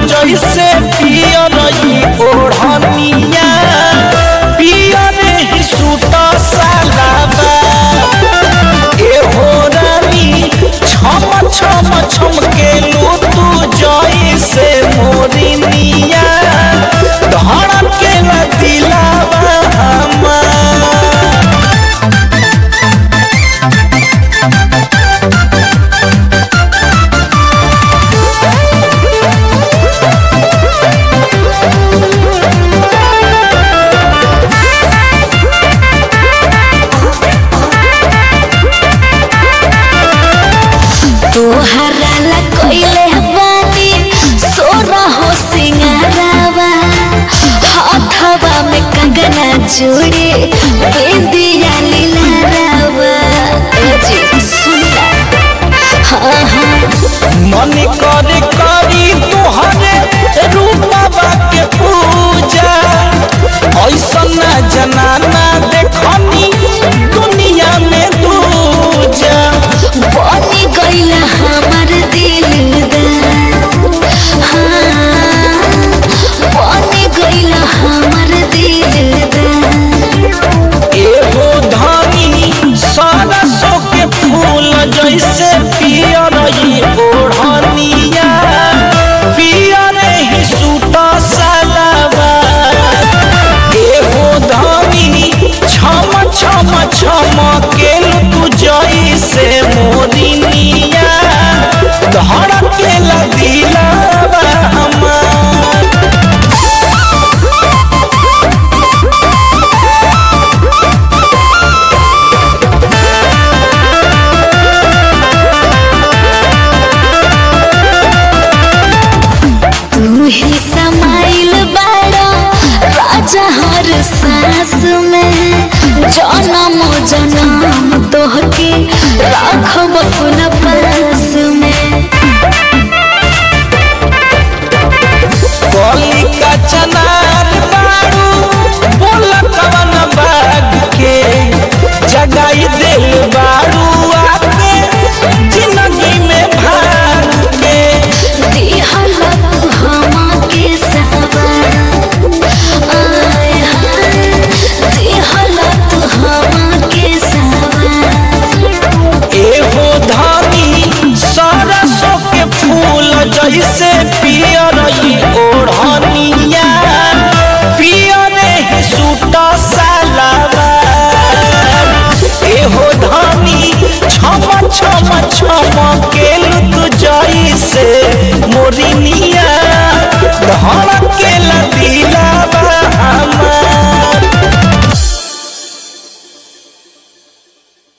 जैसे पियर ई ओढ़निया पियर ही सूट सालाबा ए हो रानी छम छम छम के लू तू जैसे मोरिनिया धड़क के दिलावा हमार तोहरा ला कोइले बानी सोरा हो सिंगारावा हाथवा में कंगना जोड़े बिंदिया लीलारावा ए जी सुनला हाँ हाँ मन करे करी तुहरे रूपवा के पूजा ऐसन जनाना देखनी दुनिया में दूजा बनी गईला हमार दिलदार हाँ बनी गईला हमार दिलदार एगो धनी सरसों के फूल जैसे पियर ई ओढ़निया पियर ही सूट सलवार एगो धनी छम छम छम के तू जैसे मोरिनिया धड़क के दिलावा हमार तू ही समाइल बाड़ा राजा हर सांस में जन्म जन्म तोहके राखब अपना पास में कली का चनार बारू बोल कवन बाग के जगाई दिल बारू आके जिंदगी में भाग के दिहल तू हमके सवार आय हाय दिहल तू हमके सवार एहो धानी सरसों के फूल जैसे पियर ई ओढ़निया पियर ही सूट सलवार एहो धानी छम छम छम के तू जई